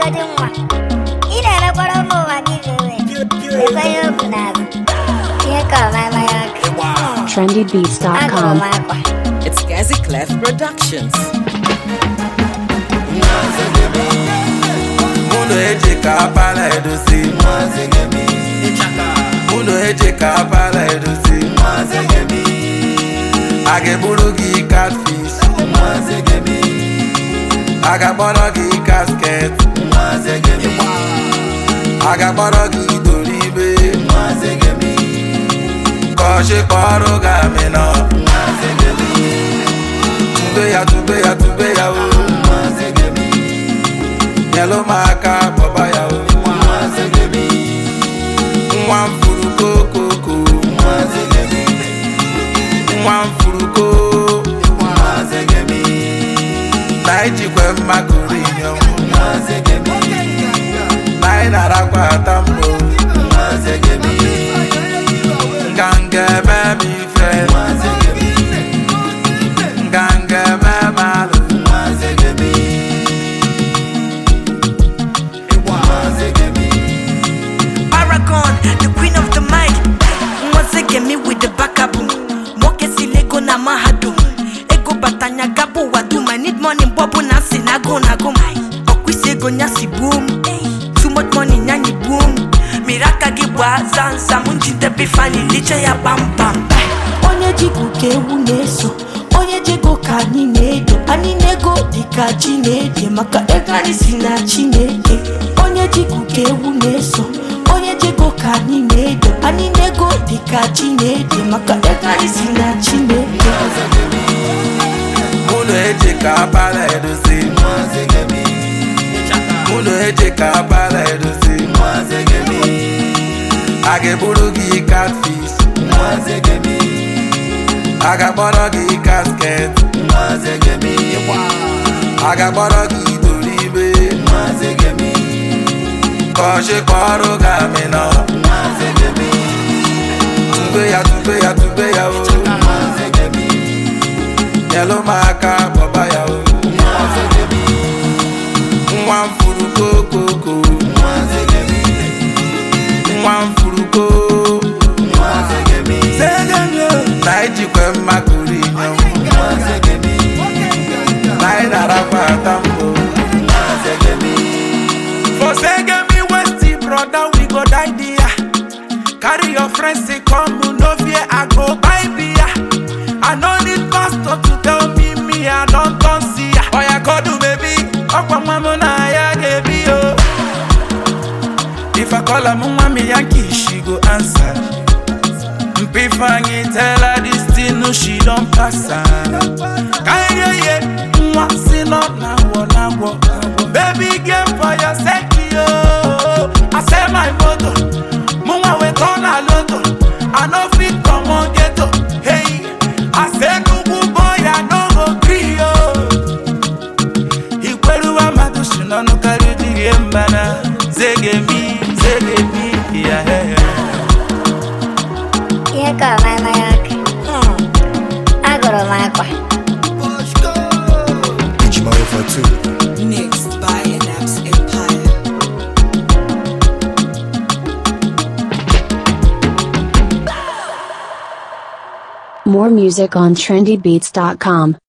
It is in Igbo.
agadi nwa ị na-emekwara ụmụ ụwa gị vewe ekwe ihe o bu n'azụ ihe ka ọmamaghị ọkụ agụrụ trendybeats.com. m akwa It's Gazi Clef Productions. Uno eji ka apala edozi Uno eji ka apala edozi A ga-eburu gị catfish A ga-akpọrọ gị casket A ga-akpọrọ gị doribe Ka ọchị kpọrọ gị amịnọ Tube ya tube ya tube ya o nyelụ m aka kpọba ya o nwa m furu kokoko nwa m furu ko na ijikwe mmakụrụ inyom na anyị na-arakwa ata mbọ nganga eme m ife nganga eme m alụ Paragon, the queen of the mic. Once again, me with the backaboom. Moke si lego na mahadum. Ego batanya gabo wadum. I need money, bobo na sinago na go. Okwisi ego nyasi boom. Too much money nyanyi boom. Miraka gibwa zanza munjinde bifani liche ya bam bam. Onye jigu ka ewu na-eso onye jego ka anyị na-edo anyị na-ego dịka chi na-ede maka ego anyị si na chi na-ede onye jigu ka ewu na-eso onye jego ka anyị na-edo anyị na-ego dịka chi na-ede maka ego anyị si na chi na-ede Uno eji ka apala edozi Uno eji ka apala edozi A ga-eburu gị catfish A ga-akpọrọ gị casket A ga-akpọrọ gị doribe Ka ọchị kpọrọ gị amịnọ Tube ya tube ya tube ya o nyelụ m aka kpọba ya o nwa m furu kokoko nwa m furu ko na ijikwe mmakụrụ inyom na anyị na-arakwa ata mbọ For Segemi Westy, brother, we go die there. Carry your friends, say come, no fear, I go buy beer. I no need pastor to tell me, me, I don't come see ya. Oh, yeah, go do, baby. Okwa mama na ya gebi yo. If I call her mama, me Yankee, she go answer. Mpifanyi tell her this thing, no, she don't pass her. Kanye, yeah, mwa, si no, na wo, na wo. Baby girl, for your sake, yo. I say my motto, mwa we turn a lotto. I no fit come on ghetto. Hey, I say nugu boy, I no go gree yo. Ikweruwa madu shinono karudi yembana. Zege mi, zege mi, yeah, yeah, yeah. ihe ka ọmamaghị ọkụ agụrụ m akwa Mixed by Anaps Empire. More music on trendybeats.com.